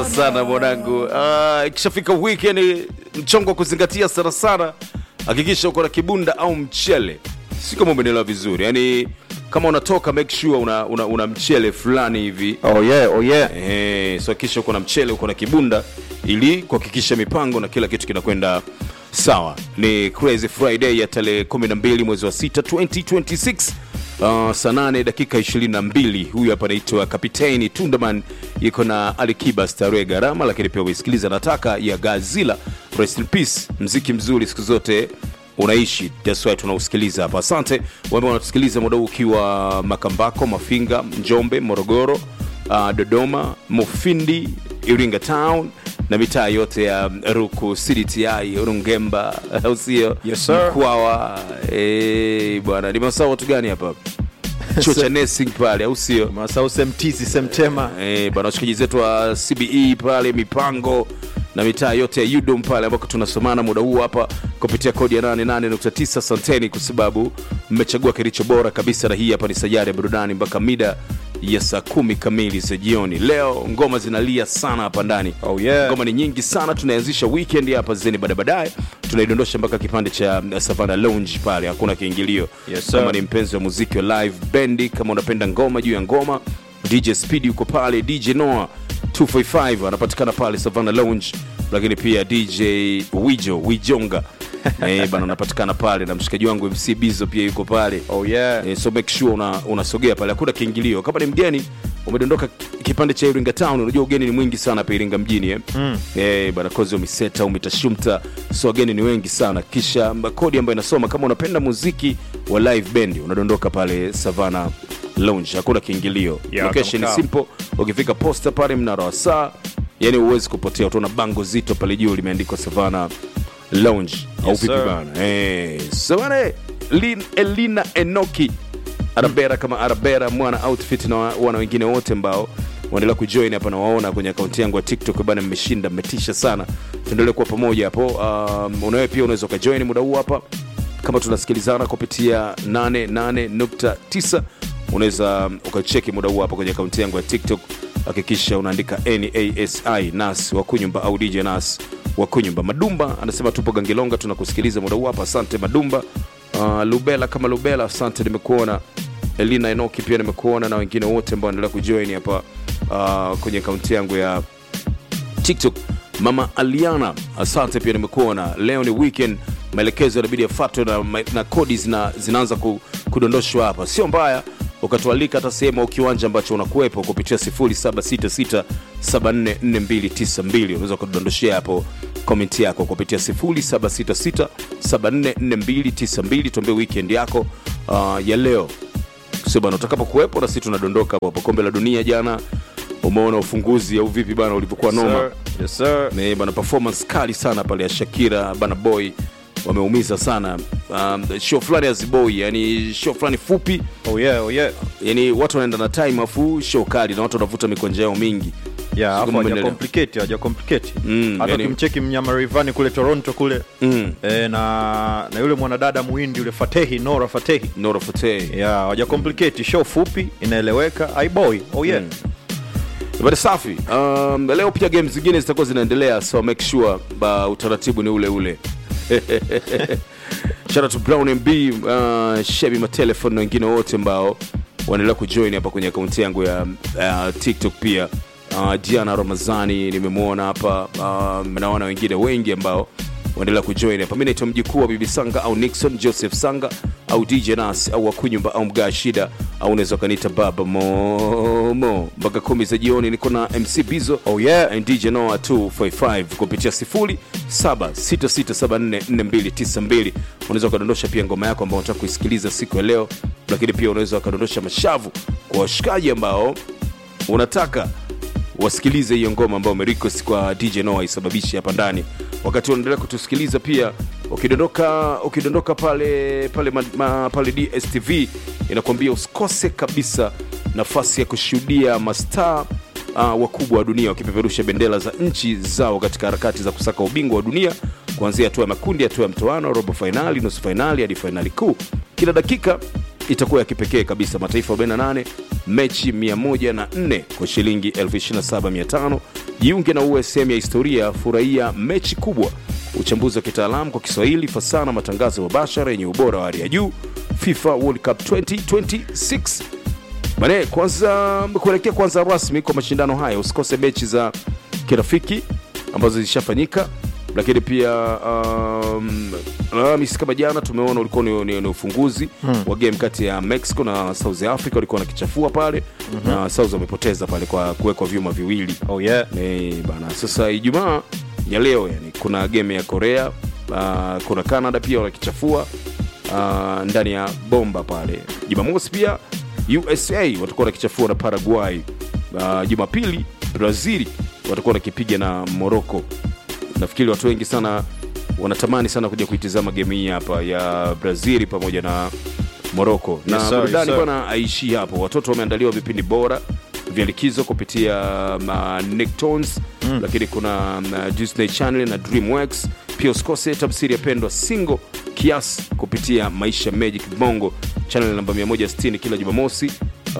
sana mwanangu. Uh, ikishafika weekend mchongo wa kuzingatia sana sana, hakikisha uko na kibunda au mchele, si kama umenielewa vizuri. Yani kama unatoka make sure una, una, una mchele fulani hivi Oh yeah, oh yeah. Eh, so hakikisha uko na mchele uko na kibunda ili kuhakikisha mipango na kila kitu kinakwenda sawa. Ni Crazy Friday ya tarehe 12 mwezi wa 6 2026. Uh, saa 8 dakika 22. Huyu hapa anaitwa Kapiteni Tundaman, yuko na Alikiba Starehe Gharama, lakini pia uisikiliza nataka ya Gazila. Rest in peace, mziki mzuri siku zote unaishi that's why tunausikiliza hapa. Asante wame wanatusikiliza muda huu ukiwa Makambako, Mafinga, Njombe, Morogoro, uh, Dodoma, Mufindi, Iringa Town na mitaa yote ya Ruku, CDTI, Rungemba, au sio? Yes, sir. Mkwawa. Eh, bwana, nimesahau watu gani hapa? Chuo cha nursing pale, au sio? Masau semtizi semtema. Eh, bwana washikaji zetu wa CBE pale mipango na mitaa yote ya UDOM pale ambako tunasomana muda huu hapa kupitia kodi ya 88.9. Asanteni kwa sababu mmechagua kilicho bora kabisa, na hii hapa ni sajari ya burudani mpaka mida ya saa kumi kamili za jioni. Leo ngoma zinalia sana hapa ndani. Oh yeah. Ngoma ni nyingi sana, tunaanzisha weekend hapa zeni, baada baadaye tunaidondosha mpaka kipande cha uh, Savannah Lounge pale, hakuna kiingilio. Yes, sir. kama ni mpenzi wa muziki wa live bendi, kama unapenda ngoma juu ya ngoma, DJ Speed yuko pale, DJ Noah 245 anapatikana pale Savannah Lounge, lakini pia DJ Wijo Wijonga eh, bana anapatikana pale na mshikaji wangu MC Bizo pia yuko pale. Oh yeah. Eh, so make sure una, unasogea pale, hakuna kiingilio. Kama ni mgeni umedondoka kipande cha Iringa Town, unajua ugeni ni mwingi sana hapa Iringa mjini eh. Mm. Eh, bana kozi umiseta umitashumta, so wageni ni wengi sana. Kisha mba- kodi ambayo inasoma kama unapenda muziki wa live band unadondoka pale Savannah Lounge, hakuna kiingilio. Yeah, Location ni kama simple, ukifika posta pale mnara wa saa, yani huwezi kupotea, utaona bango zito pale juu limeandikwa Savannah Lounge au Yes, vipi sir. bana? Eh, so bana, Lin- Elina Enoki Arabera kama Arabera mwana outfit na wa- wana wengine wote ambao waendelea kujoin hapa na waona kwenye akaunti yangu ya TikTok bana, mmeshinda mmetisha sana, tuendelee kuwa pamoja hapo. Um, unawe pia unaweza ukajoin muda huu hapa kama tunasikilizana kupitia 88.9 unaweza ukacheki muda huu hapa kwenye akaunti yangu ya TikTok. Hakikisha unaandika nasi nas wa kunyumba au DJ nas wa kunyumba. Madumba anasema tupo Gangilonga, tunakusikiliza muda huu hapa. Asante Madumba. Uh, Lubela kama Lubela, asante, nimekuona. Elina Enoki pia nimekuona, na wengine wote ambao wanaendelea kujoin hapa uh, kwenye akaunti yangu ya tiktok mama aliana asante pia nimekuona leo ni weekend maelekezo yanabidi yafuatwe na, na kodi zina, zinaanza ku, kudondoshwa hapa sio mbaya ukatualika hata sehemu au kiwanja ambacho unakuwepo kupitia 0766744292 unaweza ukadondoshea hapo komenti yako kupitia 0766744292 tuambie weekend yako uh, ya leo sio bana utakapo kuwepo na sisi tunadondoka hapo kombe la dunia jana umeona ufunguzi au vipi bana ulivyokuwa noma Sir. Yes sir. ni bana performance kali sana pale ya Shakira bana boy wameumiza sana um, show fulani ya Ziboy yani show fulani fupi Oh yeah, oh yeah. yani watu wanaenda na time afu show kali na watu wanavuta mikonja yao mingi Yeah, Sijui hapo kama haja umeelewa. complicate, haja complicate. Mm, Hata yani- ukimcheki mnyama Rayvanny kule Toronto kule. mm. Eh, na na yule mwanadada muhindi yule Fatehi, Nora Fatehi. Nora Fateh Yeah, haja complicate, show fupi inaeleweka. I boy. Oh yeah. But safi. Um, leo pia games zingine zitakuwa zinaendelea so make sure ba utaratibu ni ule ule. Shout out to Brown MB, uh, Shebi Matelefon na wengine wote ambao wanaendelea kujoin hapa kwenye akaunti yangu ya uh, TikTok pia. Uh, Diana Ramazani nimemwona hapa um, naona wengine wengi ambao waendelea kujoin hapa. Mimi naitwa mjukuu wa Bibi Sanga au Nixon Joseph Sanga au DJ Nas au Wakunyumba au Mgaa Shida au unaweza ukaniita Baba Momo. Mpaka kumi za jioni niko na MC Bizo Oh yeah. and DJ Noah 255 kupitia 0766744292. Unaweza ukadondosha pia ngoma yako ambao unataka kuisikiliza siku ya leo, lakini pia unaweza ukadondosha mashavu kwa washikaji ambao unataka wasikilize hiyo ngoma ambayo umerequest kwa DJ Noah isababishe hapa ndani. Wakati unaendelea kutusikiliza pia, ukidondoka ukidondoka pale pale ma, ma, pale DSTV inakwambia usikose kabisa nafasi ya kushuhudia mastaa uh, wakubwa wa dunia wakipeperusha bendera za nchi zao katika harakati za kusaka ubingwa wa dunia kuanzia hatua ya makundi, hatua ya mtoano, robo fainali, nusu fainali hadi fainali kuu. Kila dakika itakuwa ya kipekee kabisa. Mataifa 48 mechi 104 kwa shilingi 27500 jiunge na uwe sehemu ya historia furahia mechi kubwa uchambuzi wa kitaalamu kwa kiswahili fasaha na matangazo mubashara yenye ubora wa hali ya juu fifa world cup 2026 Bane, kwanza kuelekea kwanza rasmi kwa mashindano haya, usikose mechi za kirafiki ambazo zilishafanyika, lakini pia um, Alhamisi kama jana tumeona ulikuwa ni, ni, ni ufunguzi hmm. wa game kati ya Mexico na South Africa, walikuwa nakichafua pale mm-hmm. na South wamepoteza pale kwa kuwekwa vyuma viwili oh yeah Eh, bana sasa ijumaa ya leo yani kuna game ya korea uh, kuna canada pia wanakichafua uh, ndani ya bomba pale jumamosi pia usa watakuwa wanakichafua na paraguay uh, jumapili brazil watakuwa wanakipiga na morocco nafikiri watu wengi sana wanatamani sana kuja kuitizama game hii hapa ya brazil pamoja na morocco na Yes, sir, burudani yes, sir. bwana aishii hapo watoto wameandaliwa vipindi bora vya likizo kupitia uh, Nicktoons mm. lakini kuna uh, Disney Channel na DreamWorks. Pia usikose tafsiri ya pendwa single kiasi kupitia Maisha Magic Bongo channel namba 160 kila Jumamosi